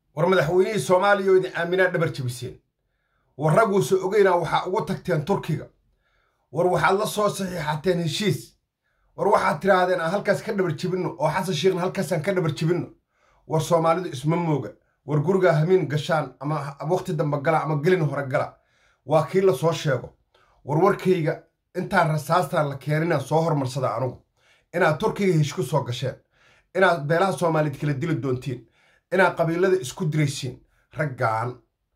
war madaxweynihii soomaaliya oo idin aaminaa dhabar jebiseen war ragguuse ogeynaa waxaa ugu tagteen turkiga war waxaad la soo saxiixateen heshiis war waxaad tidhaahdeen aan halkaas ka dhabar jebinno oo xasan shiikhna halkaasaan ka dhabar jebinno war soomaalidu isma mooga war gurigaa hamiin gashaan ama wakhti dambe gala ama gelin hore gala waa kii la soo sheego warwarkayga intaan rasaastaan la keeninaan soo hormarsada anugu inaad turkiga hesh ku soo gasheen inaad beelaha soomaaliyeed kala dili doontiin inaad qabiilada isku diraysiin raggaan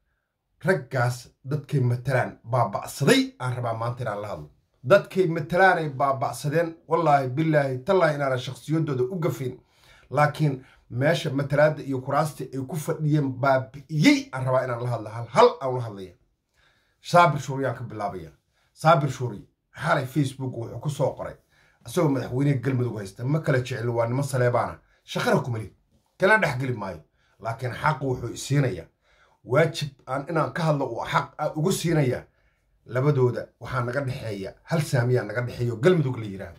raggaas dadkay matalaan baaba'saday aan rabaa maanta inaan la hadlo dadkay matalaanay baaba'sadeen wallaahi bilaahi tallaahi inaanan shakhsiyaddooda u gafayn laakiin meesha matalaadda iyo kuraastii ay ku fadhiyeen baabi'iyey aan rabaa inaan la hadla hal hal aan la hadlaya saabir shuuriyaan ka bilaabaya saabir shuuriy xalay facebook wuxuu ku soo qoray isagoo madaxweyneha galmudug haysta ma kala jecel waa nimo saleebaana shaqana kumali kala dhexgeli maayo laakiin xaqu wuxuu isiinayaa waajib aan inaan ka hadlo uu xaq ugu siinayaa labadooda waxaa naga dhexeeya hal saamiyaa naga dhexeeyo galmudug la yidhaahdo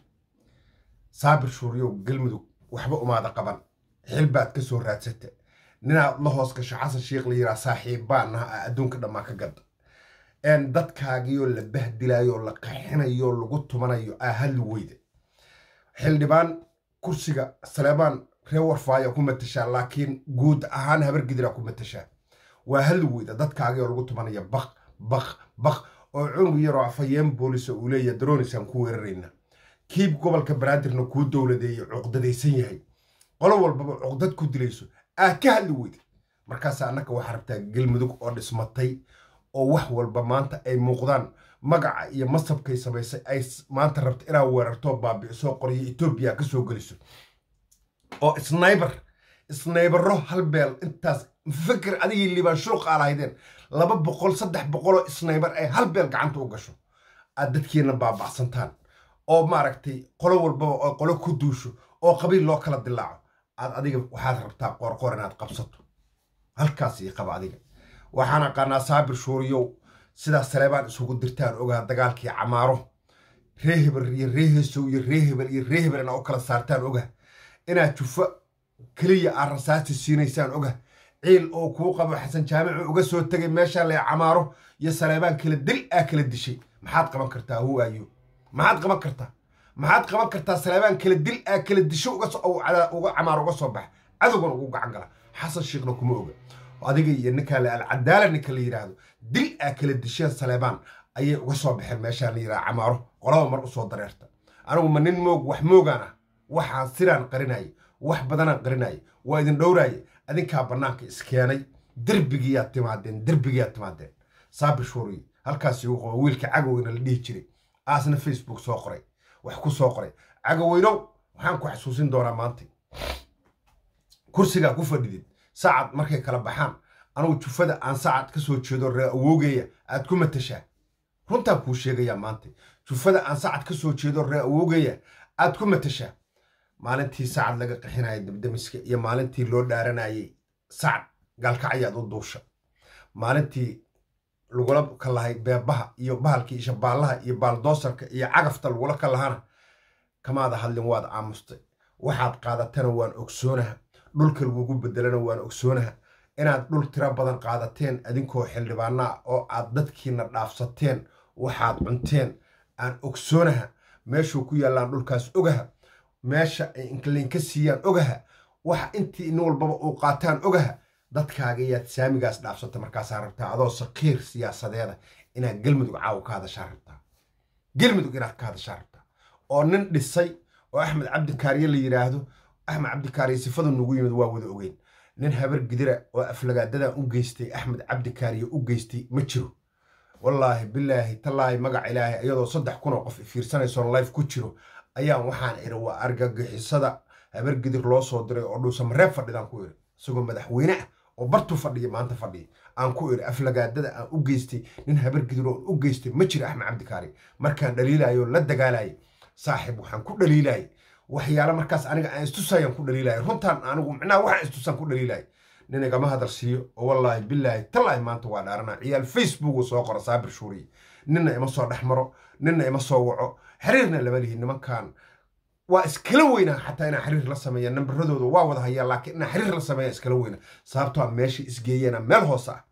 saabir shuuriyow galmudug waxba umaada qaban xilbaad ka soo raadsata ninaad la hoos gasho xasan sheikh la yidhaha saaxiibbaanaha a adduunka dhammaa ka gadda een dadkaagiyoo la bahdilaayoo la qaxinayo lagu tumanayo aa hadli weyda xildhibaan kursiga saleebaan ree warfaaya ku matashaa laakiin guud ahaan habargidiraa ku matashaa waa hadli weyda dadkaagiyoo lagu tumanaya baq baq baq oo cunug yaroo afhayeen boolisa uu leeyahay daroonisaan ku weerarayna kiib gobolka banaadirna kuu dowladeeye cuqdadaysan yahay qolo walbaba cuqdad ku dilayso aa ka hadli weyda markaasa annaka waxaa rabtaa galmudug oo dhismatay oo wax walba maanta ay muuqdaan magaca iyo masabkay samaysay ay maanta rabta inaad weerartoo baabi'isoo qoriyo etoobiya ka soo geliso oo snayber snaybaro hal beel intaas fikir adigii liibaan shuruq aa lahaydeen laba boqol saddex boqoloo snayber ay hal beel gacanta u gasho aad dadkiina baaba'santaan oo maaragtay qolo walbaba oo qolo ku duusho oo qabiil loo kala dilaaco aad adiga waxaad rabtaa qoorqoor inaad qabsato halkaas ii qaba adiga waxaan aqaanaa saabir shuuriyow sidaas saleebaan isugu dirtaan ogaha dagaalkii camaaro ree hebel iyo ree heesow iyo ree hebel iyo ree hebel inaa u kala saartaan ogaha inaad jufo keliya aad rasaasti siinaysaan ogaha ciil oo kuu qabo xasan jaamicu uga soo tegay meeshaan lee camaaro iyo saleebaan kala dil aa kala dishay maxaad qaban kartaa hu ayo maxaad qaban kartaa maxaad qaban kartaa saleebaan kala dil aa kala disho uga camaaro uga soo baxa cadowgan ugu gacan gala xasan shiikhna kuma oga adiga iyo ninkaa le alcadaala ninka la yidhaahdo dil aa kala disheen saleebaan ayay uga soo baxeen meeshaan la yidhaha camaaro qolaba mar u soo dareerta anigu ma nin moog wax moogaan ah waxaan siraan qarinaya wax badanaan qarinaya waa idin dhowraaye adinkaa bannaanka iskeenay derbigiyaad timaadeen derbigiyaad timaadeen saabir shuuriy halkaas igu qabo wiilka cagoweyna la dhihi jiray aasna facebook soo qoray wax ku soo qoray cagoweynow waxaan ku xasuusin doonaa maanta kursigaa ku fadhidid saacad markay kala baxaan anugu jufada aan saacad ka soo jeedo ree awoogeeya aad ku matashaa runtaan kuu sheegayaa maanta jufada aan saacad ka soo jeedo ree awoogeeya aad ku matashaa maalintii saacad laga qixinaya dabdamiska iyo maalintii loo dhaaranayay sacad gaalkacyaad u duusha maalintii lagula kalahay beebaha iyo bahalkii shabaallaha iyo baaldoosarka iyo cagafta lagula kalahana kamaada hadlin waad aamustay waxaad qaadatana waan ogsoonaha dhulka lagugu bedelana waan ogsoonaha inaad dhul tiro badan qaadateen adinkoo xildhibaanaa oo aad dadkiina dhaafsateen waxaad cunteen aan ogsoonaha meeshuu ku yaallaan dhulkaas ogaha meesha ay inkalinka siiyaan ogaha waxa intii nin walbaba uu qaataan ogaha dadkaaga yaad saamigaas dhaafsata markaasaa rabtaa adoo sakiir siyaasadeeda inaad galmudug caawa ka hadashaa rabtaa galmudug inaad ka hadashaa rabtaa oo nin dhisay oo axmed cabdikaariye la yidhaahdo axmed cabdikaariye sifadu nugu yimid waa wada ogeyn nin habar gidira oo aflagaadadan u geystay axmed cabdikaariye u geystay ma jiro wallaahi bilaahi tallaahi magac ilaahay iyadoo saddex kun oo qof fiirsanaysoon life ku jiro ayaan waxaan iri waa argagixisada habar gidir loo soo diray oo dhuusamareeb fadhidaan ku iri isagoo madaxweyne ah oo bartuu fadhiya maanta fadhiya aan ku iri aflagaadada aan u geystay nin habar gidir oo u geystay ma jiro axmed cabdikaari markaan dhaliilayo la dagaalayay saaxiib waxaan ku dhaliilayay waxyaale markaas aniga aan istusayaan ku dhaliilaya runtaan anigu micnaha waxaan istusaan ku dhaliilaya nin igama hadal siiyo oo wallaahi bilaahi tallaahi maanta waa dhaarana ciyaal facebook uu soo qora saabir shuuriye ninna ima soo dhex maro ninna ima soo waco xiriirna lama lihi nimankan waa iskala weynaa xataa inaa xiriir la sameeya nambaradooda waa wada hayaa laakiin inaa xiriir la sameeya iskala weynaa sababtoo a meesha isgeeyana meel hoose ah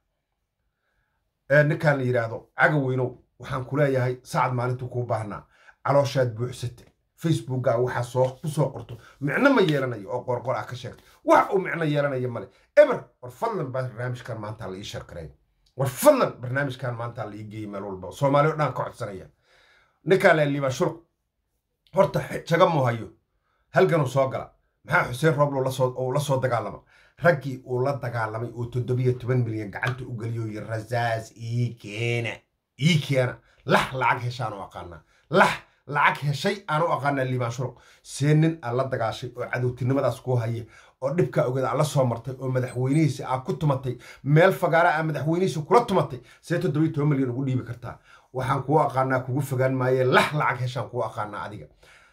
ninkaan la yidhaahdo caga weynow waxaan ku leeyahay saacad maalintuu kuu baahnaa calooshaad buuxsate facebookga waxaa soo ku soo qorto micno ma yeelanayo oo qorqor ah ka sheegto wax uu micno yeelanaya male eber war fadlan barnaamijkan maanta la ii sharkaray war fadlan barnaamijkan maanta la ii geeyey meel walba soomaali o dhan ka codsanaya ninkaan la liibaa shulq horta jaga muu hayo halganuu soo gala maxaa xuseen rooblo uu la soo dagaalama raggii uu la dagaalamay oo toddobiyo toban milyan gacanta u geliyo yiri rasaas ii keena ii keena lax lacag heshaan u aqaanaa lax lacag heshay aan u aqaanaa liibaan shuruq see nin aad la dagaashay oo cadowtinimadaas kuu haya oo dhibkaa ogeed aad la soo martay oo madaxweynihiisa aad ku tumatay meel fagaara aad madaxweynihiisa kula tumatay see toddobiyo toban milyan ugu dhiibi kartaa waxaan kuu aqaanaa kugu fogaan maaye lax lacag heshaan kuu aqaanaa adiga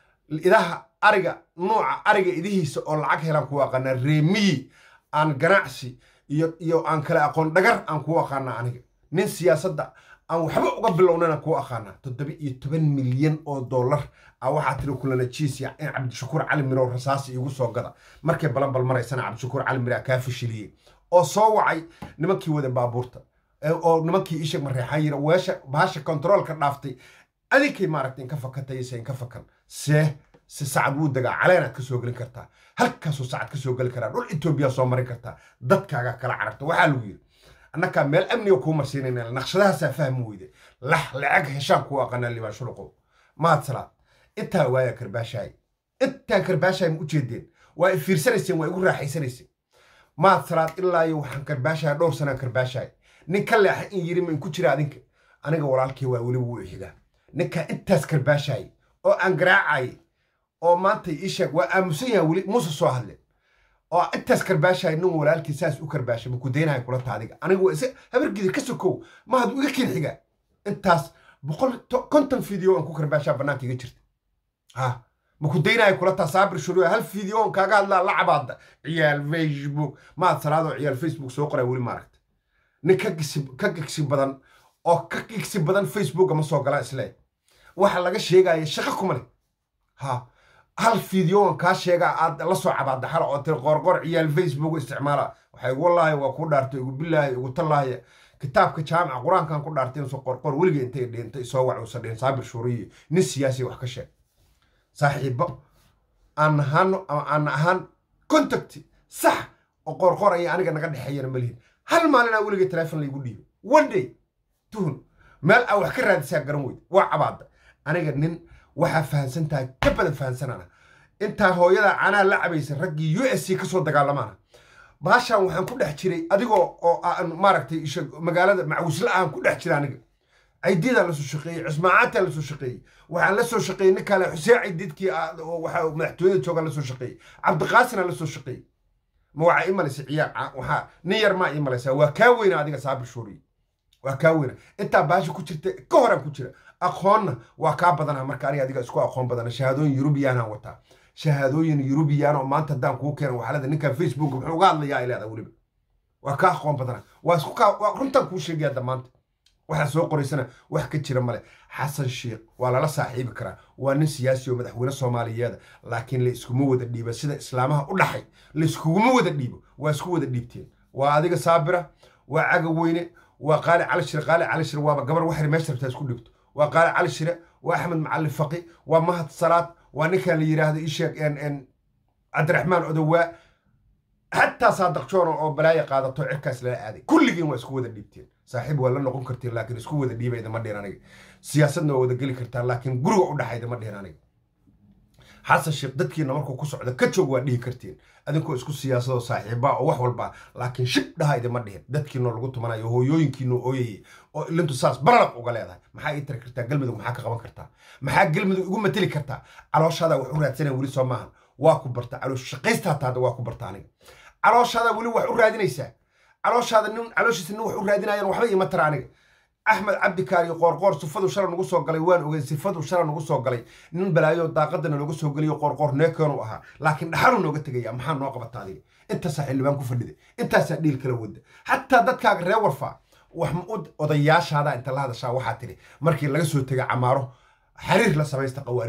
idaha ariga nuuca ariga idihiisa oo lacag helaan kuu aqaanaa reemiyi aan ganacsi iyo iyo aan kale aqoon dhagar aan kuu aqaanaa aniga nin siyaasadda aan waxba uga bilownana kuu aqaanaa toddoba iyo toban milyan oo dollar a waxaa tiri kulana jiisya in cabdishakuur cali mirow rasaasi iigu soo gada markay balanbal maraysana cabdishakuur cali miraa kaa fashiliyey oo soo wacay nimankii wada baabuurta oo nimankii isheg mareexaan yira weesha bahasha kontaroolka dhaaftay adinkay maaragta inka fakatayse inka fakan see si sacad wuu degaa caleenaad ka soo gelin kartaa halkaasuu sacad ka soo geli karaa dhul etoobiya soo marin kartaa dadkaagaa kala cararta waxaa lagu yidhi annakaa meel amniga kuu marsiinayna naqshadahaasaa fahmi weyde lax lacag heshaan kuu aqanaa libaan shuruqow mahad salaad intaa waaya karbaashaay intaan karbaashaay ma u jeedeen waa i fiirsanayseen waa igu raaxaysanayseen mahad salaad ilaa iyo waxaan karbaashahay dhowr sanaan karbaashahay nin ka leexa in yiri ma inku jira adinka aniga walaalkii waa weliba wuu xigaa ninkaa intaas karbaashahay oo aan garaacayay oo maanta ii sheeg waa aamusan yahay weli muuse soo hadle oo intaas karbaashahay nin walaalkii saas u karbaashay maku daynahay kula ta adiga aniga waa isa habargida ka sokow mahad iga kin xiga intaas boqol konton video aan ku karbaashaa bannaanka iga jirta ha maku daynahay kula taa saabir shuruuya hal video on kaaga hadlaa la cabaada ciyaal facebook mahad salaadoo ciyaal facebook soo qoray weli maaragta nin ka gisi ka gigsi badan oo ka gigsi badan facebooka ma soo galaa isle waxa laga sheegaya shaqo kuma leh ha hal fideoan kaa sheegaa aad la soo cabaadaxala oo tiri qorqor ciyaal facebook isticmaala waxay igu wallaahi waa ku dhaartay igu bilaahi igu tallaahya kitaabka jaamica qur-aankan ku dhaartay insu qorqor weliga intay dhintay soo wac uusa dhihin saabir shuuriyi nin siyaasi wax ka sheeg saaxiibo aan ahaano ama aan ahaan contacti sax oo qorqor aya aniga naga dhexeeyana malihin hal maalinaa weliga teleefon laygu dhiibay one day tuhun meel aa wax ka raadisaa garan weyd waa cabaada aniga nin waxaa fahansan tahay ka badan fahansanana intaa hooyada canaa la cabaysa raggii u s c ka soo dagaalamaana baashaan waxaan ku dhex jiray adigoo oo aan maaragtay magaalada macwisla aan ku dhex jira aniga caydiidaan la soo shaqeeyey cismaacaadtaan la soo shaqeeyey waxaan la soo shaqeeyey nin kale xuseen caydiidkii waxa madaxtooyada joogaan la soo shaqeeyey cabdiqaasinaan la soo shaqeeyey ma waxaa ii malaysa ciyaar waxaa nin yar maa ii malaysaa waa kaa weyna adiga saabir shuuriy waa kaa weyna intaa baasha ku jirta ka horaan ku jira aqoonna waa kaa badana marka aniga adiga isku aqoon badana shahaadooyin yurubiyaanaan wataa shahaadooyin yurubiyaan oo maanta haddaan kuu keena waxaalada ninkan facebook muxuu uga hadlayaa ileeda weliba waa kaa aqoon badana waa isku kaa waa runtaan kuu sheegaya damaanta waxaa soo qoraysana wax ka jira male xasan sheekh waa lala saaxiibi karaa waa nin siyaasi oo madaxweyne soomaaliyeeda laakiin la iskuma wada dhiiba sida islaamaha u dhaxay la iskuguma wada dhiibo waa isku wada dhiibteen waa adiga saabira waa caga weyne waa qaali cali shire qaali cali shire waaba gabar waxri meesha rabtaa isku dhibto waa qaali cali shire waa axmed macalin faqi waa mahad salaad waa ninkan la yidhaahdo isheeg cabdiraxmaan odowaa xataa saadaqjoona oo balaaya qaadato cirkaas lala aaday kulligiin waa isku wada dhiibteen saaxiib waa la noqon kartiin laakiin isku wada dhiibayda ma dhihin aniga siyaasadna waa wada geli kartaan laakiin guriga u dhaxayda ma dhihin aniga xasan sheekh dadkiina markuu ku socda ka joog waa dhihi kartiin adinkoo isku siyaasadoo saaxiiba oo wax walba laakiin shib dhahayda ma dhihin dadkiinoo lagu tumanayo hooyooyinkiinoo ooyayay oo ilintu saas baralaq uga leedahay maxaa ii tari kartaa galmudug maxaa ka qaban kartaa maxaa galmudug igu mateli kartaa calooshaada wax u raadsanaya weli soo maahan waa ku barta caloosh shaqaysta hataada waa ku barta aniga calooshaada weli wax u raadinaysaa calooshaada nin calooshiisa nin wax u raadinayan waxba iima tara aniga axmed cabdikaari qoorqoor sifadu shala nagu soo galay waan ogey sifadu shala nagu soo galay nin balaayo daaqadana looga soo geliyo qoorqoor neekeenu ahaa laakiin dhaxalu nooga tegaya maxaa noo qabata adiga intaasaa xildhibaan ku fadhida intaasaa dhiil kala wada xataa dadkaaga reer warfaa wax odayaashaada inta la hadashaa waxaa tiri markii laga soo tegay camaaro xariir la samaysta qawaariijta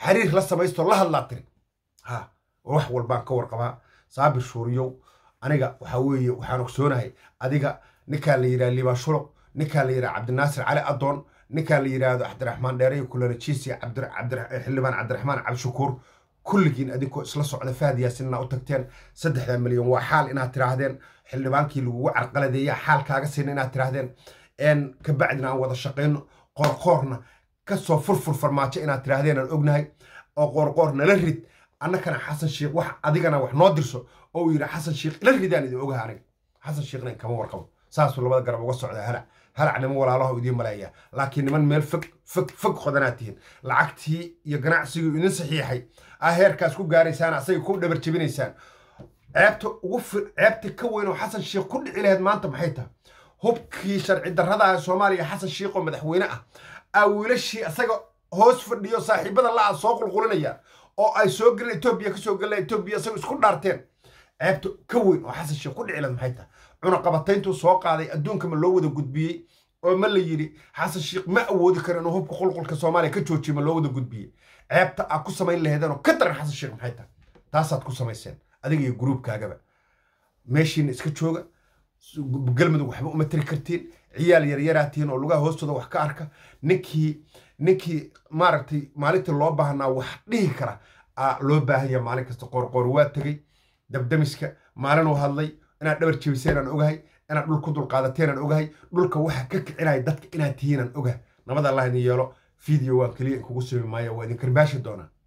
xiriir la samaysto la hadlaa tiri ha wax walbaan ka warqabaa saabir shuuriyow aniga waxaa weeye waxaan ogsoonahay adiga ninkaa la yidhaha liibaan shuruq ninkaa la yidhaha cabdinaasir cali adoon ninkaa la yidhaahdo cabdiraxmaan dheere kulanajiisi xildhibaan cabdiraxmaan cabdishakuur kulligiin adinkoo isla socda fahad yaasinna u tagteen saddexda milyan waa xaal inaad tiraahdeen xildhibaankii lagugu carqaladeeya xaal kaaga siina inaad tiraahdeen kabacdina aan wada shaqayno qoorqoorna kasoo furfur farmaajo inaad tiraahdeen aan ognahay oo qoorqoor nala rid annakana xasan sheikh wax adigana wax noo dirso oo uu yidhi xasan sheikh ila ridaan idin ogaha aniga xasan sheikhna kama warqabo saasuu labada garab uga socda halac halac niman walaalaha idiin maleeya laakiin niman meel fog fog fog qodanaad tihiin lacagtii iyo ganacsigii idin saxiixay aa heerkaas ku gaaraysaan asaga ku dhabar jebinaysaan ceebta ugu ceebta ka weyn oo xasan sheikh ku dhici lahayd maanta maxay tahay hubkii sharci darrada ah soomaaliya xasan sheikh oo madaxweyne ah aa wiilashii asaga hoos fadhiyo saaxiibada la-a soo qulqulinayaan oo ay soo geleen etoobiya kasoo geleen etoobiya isagoo isku dhaarteen ceebta ka weyn oo xasan sheekh ku dhici lahayd maxay tahay cunaqabatayntuu soo qaaday adduunka ma loo wada gudbiyey oo ma la yidhi xasan sheekh ma awoodi karo inuu hubka qulqulka soomaaliya ka joojiyo ma loo wada gudbiyey ceebta aad ku samayn laheedeen oo ka daran xasan sheekh maxay tahay taasaad ku samayseen adiga iyo gruubkaagaba meeshiina iska jooga galmudug waxba uma tiri kartiin ciyaal yaryaraatiin oo lugaha hoostooda wax ka arka ninkii ninkii maaragtay maalintii loo baahnaa wax dhihi kara aa loo baahanya maalin kasta qoorqoor waa tegey dabdamiska maalinuu hadlay inaad dhabar jebiseen aan ogahay inaad dhul ku dulqaadateen aan ogahay dhulka waxa ka kicinaya dadka inaad tihiin aan ogahay nabad allah idin yeelo video waan keliya inkugu simi maayo waa idin karbaashi doonaa